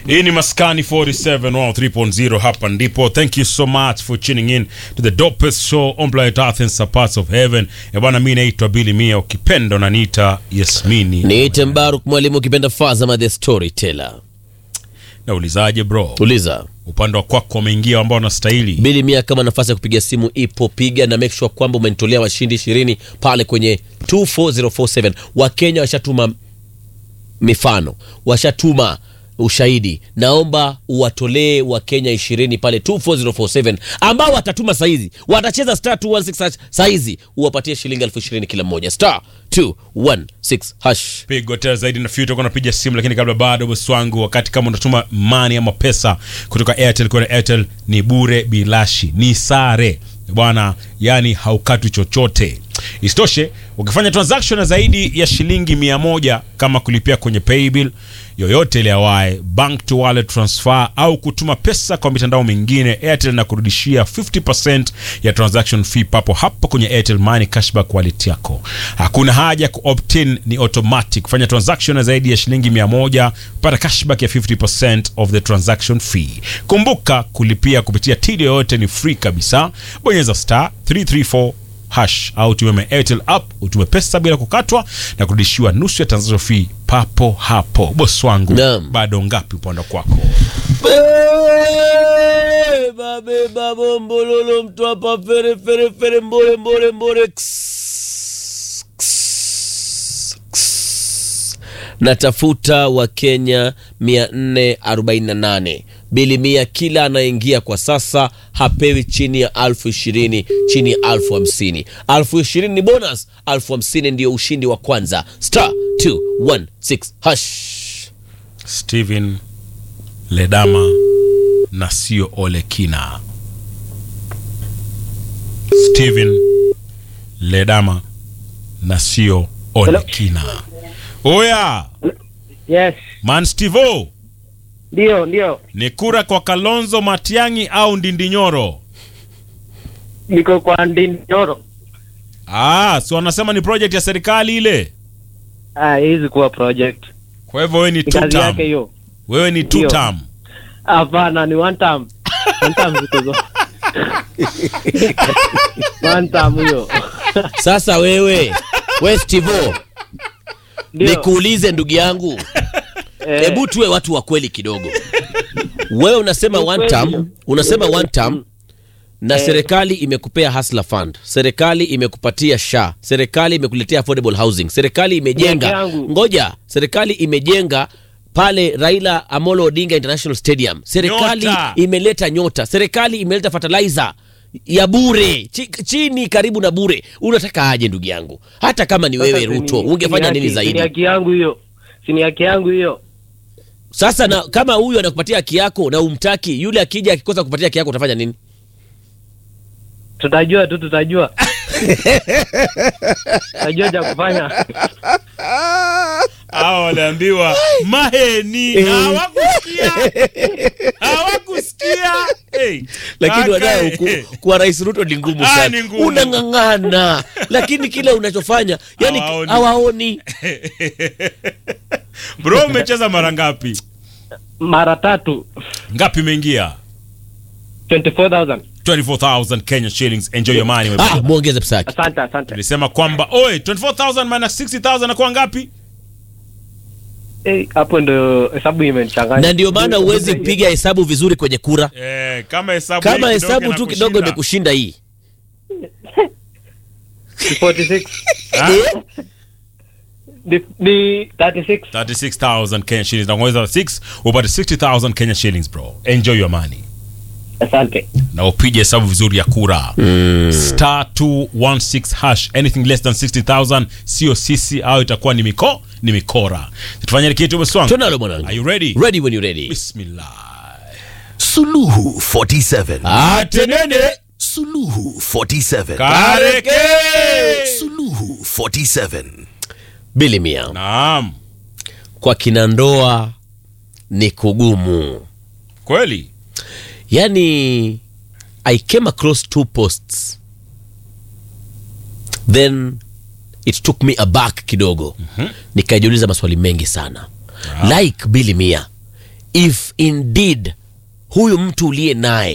hii ni maskani 47 3.0 hapa ndipo thank you so much for tuning in to the dopest show on planet earth and some parts of heaven Eh bwana mi naitwa bili mia ukipenda unaniita yasmini niite mbaruk mwalimu ukipenda fazama the storyteller naulizaje bro uliza upande wa kwako wameingia ambao wanastahili bili mia kama nafasi ya kupiga simu ipo piga na make sure kwamba umenitolea washindi ishirini pale kwenye 24047 wakenya washatuma mifano washatuma ushahidi naomba uwatolee wakenya ishirini pale 24047 ambao watatuma saizi watacheza star 216 saizi uwapatie shilingi elfu ishirini kila mmoja star 216 hash pigo tena zaidi na future napiga simu lakini kabla bado bosi wangu wakati kama unatuma mani ama pesa kutoka airtel kwenda airtel ni bure bilashi ni sare bwana yani haukatwi chochote isitoshe ukifanya transaction ya zaidi ya shilingi mia moja kama kulipia kwenye paybill yoyote ile awaye bank to wallet transfer au kutuma pesa kwa mitandao mingine airtel na kurudishia 50% ya transaction fee papo hapo kwenye airtel money cashback wallet yako hakuna haja ya kuopt-in ni automatic fanya transaction ya zaidi ya shilingi 100 pata cashback ya 50% of the transaction fee kumbuka kulipia kupitia tili yoyote ni free kabisa bonyeza star 334 hash au tume airtel app utume pesa bila kukatwa na kurudishiwa nusu ya transaction fee papo hapo bosi wangu Naam. bado ngapi upande kwako Beba beba bombololo mtu hapa fere fere fere mbole mbole mbole Ks, ks, ks. natafuta wakenya 448 bili mia kila anaingia kwa sasa hapewi chini ya alfu ishirini chini ya alfu hamsini alfu ishirini ni bonus alfu hamsini ndio ushindi wa kwanza star 216 hash Steven Ledama na sio Olekina. Steven Ledama na sio Olekina. Oya, Yes, man Stevo, ndio ndio, ni kura kwa Kalonzo Matiang'i au Ndindinyoro? niko kwa Ndindoro. Ah, si wanasema ni project ya serikali ile. Ah, hizi kuwa project Kwa hivyo wewe ni ni two kazi yake term. hiyo. Wewe ni two Ndio. term. Hapana, ni one time, one time ziko zo one time hiyo sasa wewe we stivo ndio. nikuulize ndugu yangu Eh, hebu tuwe watu wa kweli kidogo wewe unasema Ni one kweli. term, unasema one term na Eh. serikali imekupea hustler fund serikali imekupatia sha serikali imekuletea affordable housing serikali imejenga Miaka yangu. ngoja serikali imejenga pale raila amolo odinga international stadium serikali Nyota. imeleta nyota serikali imeleta fertilizer ya bure chi, chini karibu na bure unataka aje ndugu yangu hata kama ni wewe sasa ruto si ni- ungefanya si ni nini haki- si zaidi Ni haki yangu hiyo, si ni haki yangu hiyo. sasa na kama huyu anakupatia haki yako na umtaki yule akija akikosa kupatia haki yako utafanya nini Tutajua tu, tutajua tutajua cha kufanya. Hao waliambiwa maheni na hawakusikia. Hawakusikia. Hey, lakini kaka, wadau ku, eh. kuwa rais ruto ni ngumu Ah, sana ni ngumu. unang'ang'ana lakini kila unachofanya yani Hawaoni. hawaoni Bro, umecheza mara ngapi? Mara tatu Ngapi imeingia? 24,000. 24,000 Kenya shillings. Enjoy your money. my ah, brother. mwongeze pesa yake Asante, asante. Tulisema kwamba oi 24,000 minus 60,000 nakuwa ngapi? Eh, hapo ndo hesabu imenichanganya. na ndio maana huwezi piga hesabu vizuri kwenye kura Eh, kama hesabu kama hii hesabu kidogo tu kidogo inakushinda. imekushinda hii Ni 46. Ah, Ni, ni 36. 36,000 Kenya shillings. Na ongeza 6 upate 60,000 Kenya shillings bro. Enjoy your money. Asante. na upige hesabu vizuri ya kura star 216 hash anything less than 60000 sio sisi au itakuwa ni miko ni mikora tufanye kitu beswangu tonalo mwanangu are you ready ready when you ready bismillah Suluhu 47. atenene Suluhu 47. kareke Suluhu 47. bili mia naam kwa kina ndoa ni kugumu kweli yani i came across two posts then it took me aback kidogo mm-hmm. nikajiuliza maswali mengi sana like bili mia if indeed huyu mtu uliye naye